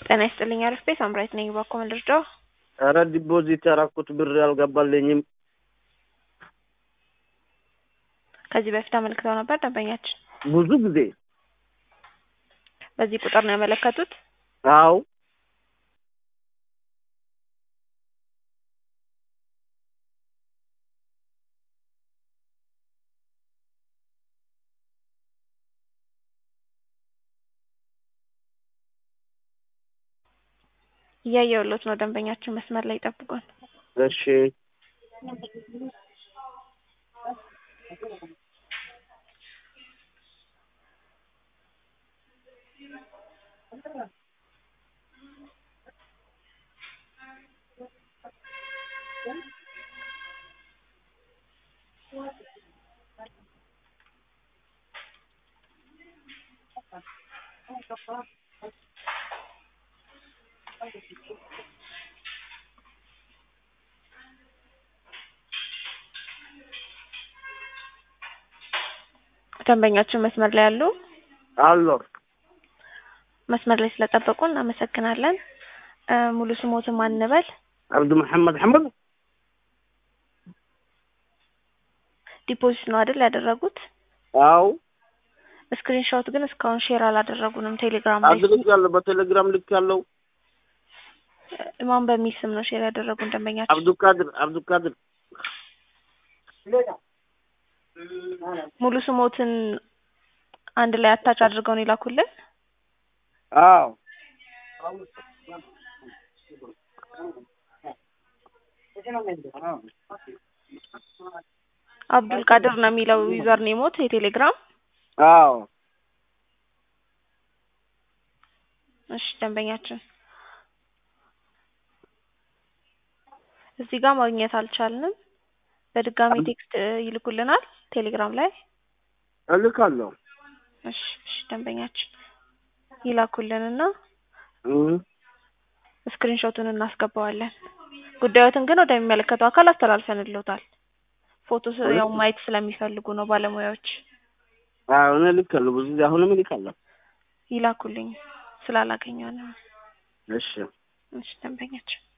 ጤና ይስጥልኝ አሪፍ ቤት አምራይት ነኝ። ባኮ ልርዳው? ኧረ ዲፖዚት ያደረኩት ብር አልገባልኝም። ከዚህ በፊት አመልክተው ነበር ደንበኛችን። ብዙ ጊዜ በዚህ ቁጥር ነው ያመለከቱት? አዎ እያየሁሎት ነው። ደንበኛችን መስመር ላይ ይጠብቁን። እሺ ደንበኛችን መስመር ላይ ያሉ አሎ መስመር ላይ ስለጠበቁ እናመሰግናለን። እ ሙሉ ስሞትን ማን እንበል? አብዱ መሐመድ ሐመድ ዲፖዚት ነው አይደል ያደረጉት? አዎ ስክሪን ሾት ግን እስካሁን ሼር አላደረጉንም። ቴሌግራም ላይ አድርጋለሁ። በቴሌግራም ልክ ያለው እ ማን በሚል ስም ነው ሼር ያደረጉን ደንበኛችን? አብዱልቃድር አብዱልቃድር ሙሉ ስሞትን አንድ ላይ አታች አድርገው ነው የላኩልን። አዎ አብዱል ቃድር ነው የሚለው ዩዘር ኔሞት የቴሌግራም። አዎ እሺ ደንበኛችን እዚህ ጋር ማግኘት አልቻልንም። በድጋሚ ቴክስት እ ይልኩልናል ቴሌግራም ላይ። እልካለሁ። እሺ እሺ ደንበኛችን ይላኩልንና እህ ስክሪን ሾቱን እናስገባዋለን። ጉዳዮትን ግን ወደሚመለከተው አካል አስተላልፈንልዎታል። ፎቶ ስ- ያው ማየት ስለሚፈልጉ ነው ባለሙያዎች። አዎ እኔ እልካለሁ። ብዙ ጊዜ አሁንም እልካለሁ። ይላኩልኝ ስላላገኘው ነው። እሺ እሺ ደንበኛችን